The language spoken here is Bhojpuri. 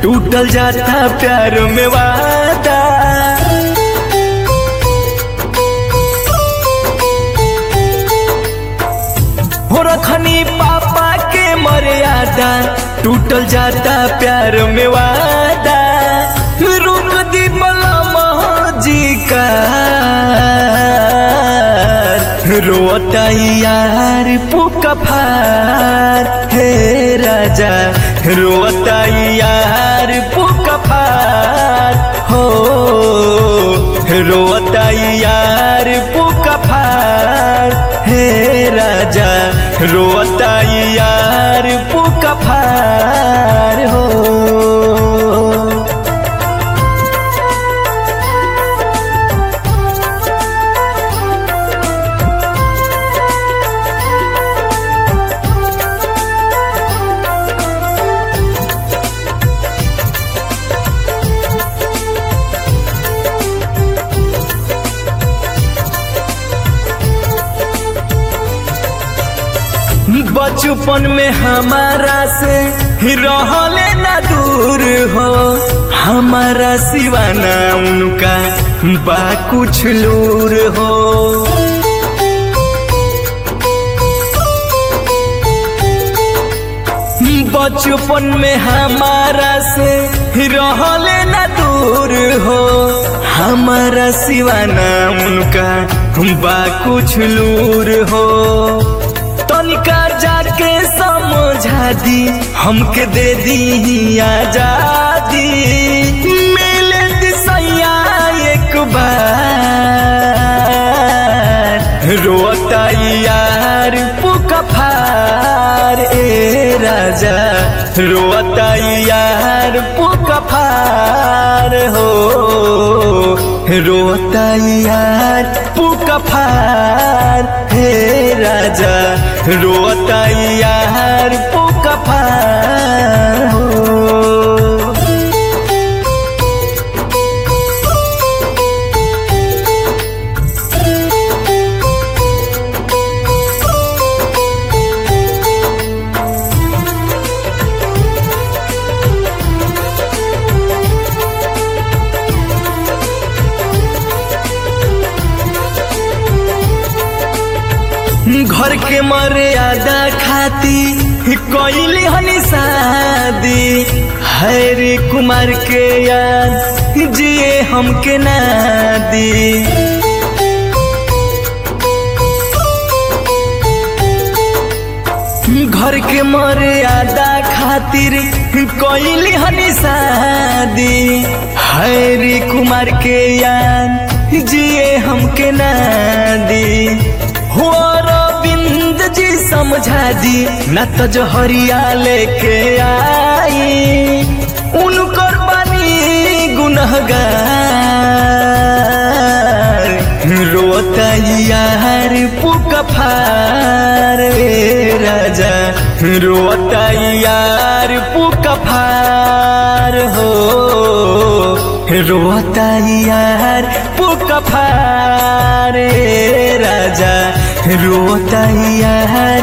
टूटल जाता प्यार में वादा हो रखनी पापा के मर्यादा टूटल जाता प्यार में वादा रुक दी मलमा जी का रोता यार पुका फार हे राजा रोता यार पुका फार हो रोता यार पुका फार हे राजा रोता यार पुका फार हो बचपन में हमारा से रहले ना दूर हो हमारा सिवाना उनका बा कुछ लूर हो बचपन में हमारा से रहले ना दूर हो हमारा सिवाना उनका बा कुछ लूर हो तनिका जाके समझा दी हमके दे दी आजादी मिले दिसैया एक बार रोता यार पुका फार ए राजा रोता यार पुका फार हो रोता यार पुका फार हे राजा रोता यार पुका फार हो घर के मर्यादा खाती कोइली हनी शादी हैरी कुमार के याद जिए हमके ना दी घर के मर्यादा खातिर कोइली हनी शादी हैरी कुमार के याद जिए हमके ना दी हो रविंद जी समझा दी न तो जहरिया लेके आई उनकर बानी गुनहगार रोता यार पुका फार रे राजा रोता यार पुका फार हो रोता यार पुका फार रे राजा रोता यार